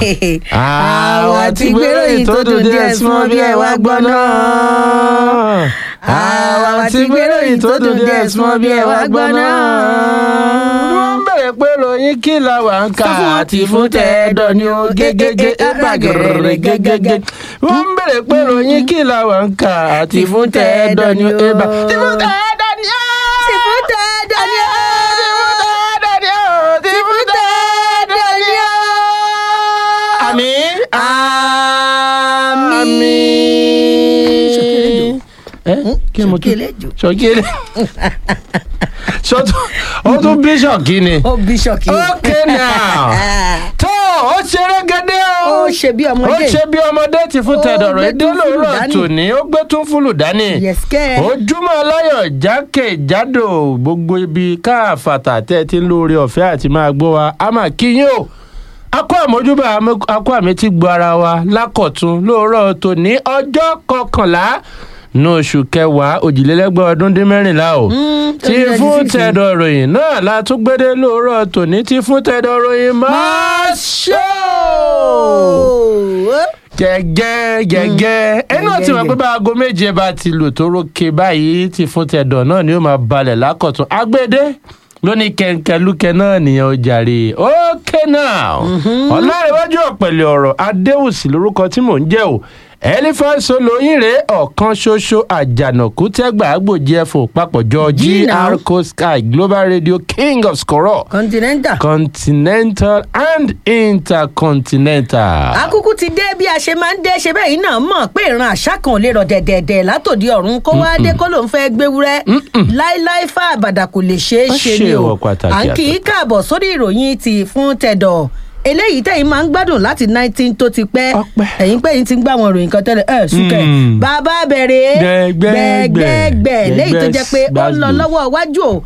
àwa ti gbéròyìn tó dùn díẹ̀ súnmọ́ bí ẹ wá gbọ́ náà. àwa ti gbéròyìn tó dùn díẹ̀ súnmọ́ bí ẹ wá gbọ́ náà. wọ́n bẹ̀rẹ̀ pé ròyìn kí la wà ń kà àti fún tẹ́ẹ̀dọ̀ ni ó gégége ẹ̀bàgẹ̀rẹ̀ gégége. wọ́n bẹ̀rẹ̀ pé ròyìn kí la wà ń kà àti fún tẹ́ẹ̀dọ̀ ni ó ẹ̀bà. tí fún tẹ́ẹ̀dọ̀ ni ó. tí fún tẹ́ẹ̀dọ̀ ni ó. tí fún tẹ́ẹ̀dọ̀ ni ó. àmín. àmín. ẹ kí ni mo tún Ṣókèlè jù. ṣọkílẹ̀ ṣọtún ó tún bí ṣọkí ni. ó bí ṣọ́ọ̀kì. okay now tó ó ṣeré gẹ́dẹ́ o ó ṣe bí ó ọmọdé. ṣe bí ọmọdé ti fún Ó tẹ̀dọ̀rọ̀ gbé èdè tún fúlù lóòrọ̀ dání. tòní ó gbé tún fúlù dání yẹ̀sìkẹ́. ojúmọ́ aláyọ̀ jákèjádò gbogbo ibi káàfàtà tẹ́ ẹ ti ń lóore ọ̀fẹ́ àti máa gbọ́ wa a máa kí yín o akọ àmójúbà àmọ́- akọ àmì ti gbọ́ ara wa lákọ̀tún lóòrọ̀ tòní ọjọ́ kọkànlá ní oṣù kẹwàá òjìlélẹ́gbẹ̀ ọdún dín mẹ́rìnlá o Mm, tí 2026. fún tẹ̀dọ̀ ròyìn náà la tún gbédé lóòrọ̀ tòní tí fún tẹ̀dọ̀ ròyìn máa ṣó gẹ́gẹ́ gẹ́gẹ́ ẹni náà ti mọ̀ pé bá aago méje bá ti lù tó rókè báyìí ti fún tẹ̀dọ̀ náà ni ó máa balẹ̀ lákọ̀tún agbédé lóní kẹ̀kẹ́lúkẹ́ náà nìyẹn ó jàre ókè náà ọ̀làrẹ̀wájú ọ̀pẹ̀lẹ̀ ọ̀rọ̀ adéwùsì lórúkọ tí mò ń jẹ́ o elephant olóyìnrè ọ̀kan ṣoṣo àjànàkú tẹ́gbà àgbòjì ẹ̀fọ́ papọ̀jọ Jí náà. gr sky global radio king of scoror continental. continental and intercontinental. akúkú ti dé bí a ṣe máa ń dé ṣe bẹ́ẹ̀ yìí náà mọ̀ pé ìran àṣà kan ò lè rọ̀ dẹ̀dẹ̀dẹ̀ látòdì ọ̀run kó wá dé kó ló ń fẹ́ gbéwúrẹ́ láíláí fà àbàdà kò lè ṣeé Ó ṣe ṣe ni o ìwọ pàtàkì à ń kì í àtàtà. káàbọ̀ sórí ìròyìn ti fún tẹ̀dọ̀ eléyìí tẹ̀yìn máa ń gbádùn láti nineteen tó ti pẹ́ Ọpẹ́. ẹ̀yìn pé yín ti ń gbà wọn ìròyìn kan tẹ́lẹ̀ ẹ̀ súnkẹ̀ Mm. bàbá bẹ̀rẹ̀ Gbẹ̀gbẹ̀gbẹ̀. gbẹ̀gbẹ̀gbẹ̀ léyìí tó jẹ́ pé ó ń lọ Gbàgbó. lọ́wọ́ iwájú o